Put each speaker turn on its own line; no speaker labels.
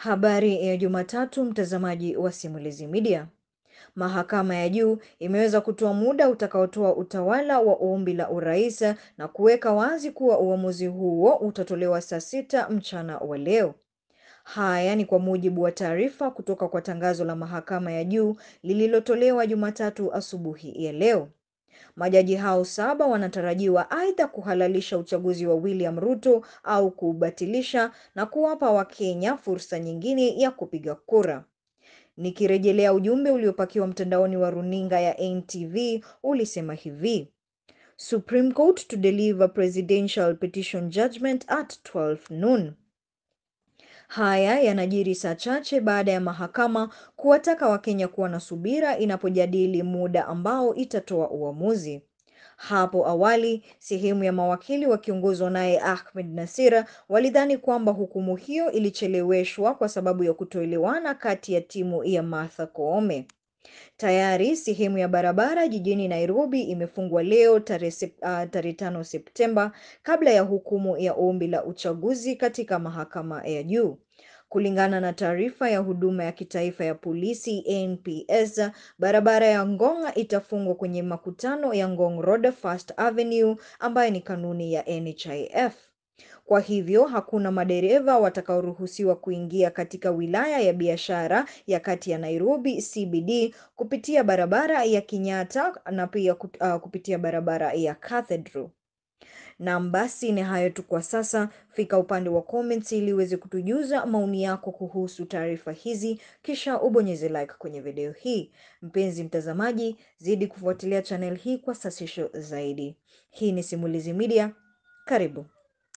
Habari ya Jumatatu, mtazamaji wa Simulizi Media. Mahakama ya Juu imeweza kutoa muda utakaotoa utawala wa ombi la urais na kuweka wazi kuwa uamuzi huo utatolewa saa sita mchana wa leo. Haya ni kwa mujibu wa taarifa kutoka kwa tangazo la Mahakama ya Juu lililotolewa Jumatatu asubuhi ya leo. Majaji hao saba wanatarajiwa aidha kuhalalisha uchaguzi wa William Ruto au kuubatilisha na kuwapa Wakenya fursa nyingine ya kupiga kura. Nikirejelea ujumbe uliopakiwa mtandaoni wa runinga ya NTV ulisema hivi: Supreme Court to deliver presidential petition judgment at 12 noon. Haya yanajiri saa chache baada ya mahakama kuwataka Wakenya kuwa na subira inapojadili muda ambao itatoa uamuzi. Hapo awali, sehemu ya mawakili wakiongozwa naye Ahmed Nasir walidhani kwamba hukumu hiyo ilicheleweshwa kwa sababu ya kutoelewana kati ya timu ya Martha Koome. Tayari sehemu ya barabara jijini Nairobi imefungwa leo tarehe uh, tarehe tano Septemba kabla ya hukumu ya ombi la uchaguzi katika mahakama ya juu. Kulingana na taarifa ya huduma ya kitaifa ya polisi NPS, barabara ya Ngong itafungwa kwenye makutano ya Ngong Road First Avenue ambayo ni kanuni ya NHIF. Kwa hivyo hakuna madereva watakaoruhusiwa kuingia katika wilaya ya biashara ya kati ya Nairobi CBD kupitia barabara ya Kenyatta na pia uh, kupitia barabara ya Cathedral. Naam, basi ni hayo tu kwa sasa. Fika upande wa comments ili uweze kutujuza maoni yako kuhusu taarifa hizi, kisha ubonyeze like kwenye video hii. Mpenzi mtazamaji, zidi kufuatilia channel hii kwa sasisho zaidi. Hii ni Simulizi Media, karibu.